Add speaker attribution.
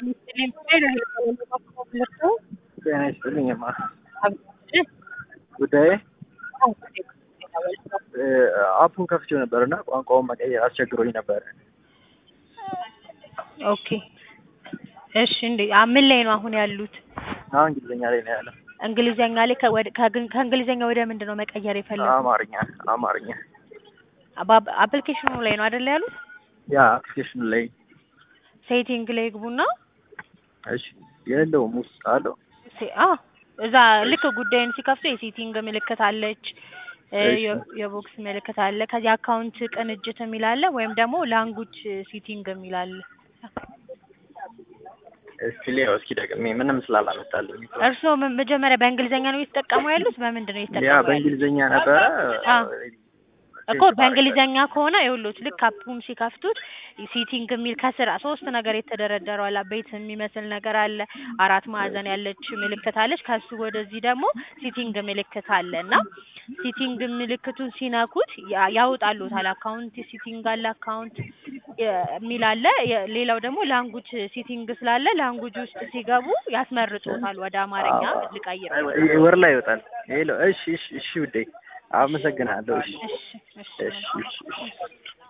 Speaker 1: ጤና ይስጥልኝማ ጉዳዬ አፑን ከፍቼው ነበር እና ቋንቋውን መቀየር አስቸግሮኝ ነበር።
Speaker 2: ኦኬ እሺ። እንዴ አ- ምን ላይ ነው አሁን ያሉት?
Speaker 1: አሁን እንግሊዝኛ ላይ ነው ያለው።
Speaker 2: እንግሊዘኛ ላይ ከወደ- ከግን- ከእንግሊዘኛ ወደ ምንድን ነው መቀየር የፈለጉት?
Speaker 1: አማርኛ አማርኛ
Speaker 2: በአፕ- አፕሊኬሽኑ ላይ ነው አይደል ያሉት?
Speaker 1: ያ አፕሊኬሽኑ ላይ
Speaker 2: ሴቲንግ ላይ ግቡና
Speaker 1: እሺ የለውም ውስጥ አለው
Speaker 2: ሴ- አ እዛ ልክ ጉዳይን ሲከፍቱ የሴቲንግ ምልክት አለች እ
Speaker 1: እሺ።
Speaker 2: የ- የቦክስ ምልክት አለ። ከዚህ አካውንት ቅንጅት የሚል አለ ወይም ደግሞ ላንጉጅ ሴቲንግ የሚል አለ።
Speaker 1: እስኪ ሌላው እስኪ ደግሜ ምንም ስላላመጣልኝ
Speaker 2: እርስዎ ም- መጀመሪያ በእንግሊዘኛ ነው እየተጠቀሙ ያሉት? በምንድን ነው
Speaker 1: ያ
Speaker 2: እየተጠቀሙ ያሉት?
Speaker 1: በእንግሊዝኛ ነበረ
Speaker 2: አ እኮ በእንግሊዘኛ ከሆነ ይኸውልዎት ልክ አፑን ሲከፍቱት ሲቲንግ የሚል ከስር ሶስት ነገር የተደረደረው አለ። ቤት የሚመስል ነገር አለ፣ አራት ማዕዘን ያለች ምልክት አለች። ከሱ ወደዚህ ደግሞ ሲቲንግ ምልክት አለ እና ሲቲንግ ምልክቱን ሲነኩት ያ- ያወጣልዎታል። አካውንት ሲቲንግ አለ፣ አካውንት የ- የሚል አለ። የ- ሌላው ደግሞ ላንጉጅ ሲቲንግ ስላለ ላንጉጅ ውስጥ ሲገቡ ያስመርጦታል። ወደ አማርኛ ልቀይረው።
Speaker 1: ወር ላይ ይወጣል። ሄሎ እሺ እሺ እሺ ውዴ አመሰግናለሁ። እሺ
Speaker 2: እሺ እሺ
Speaker 1: እሺ እሺ እሺ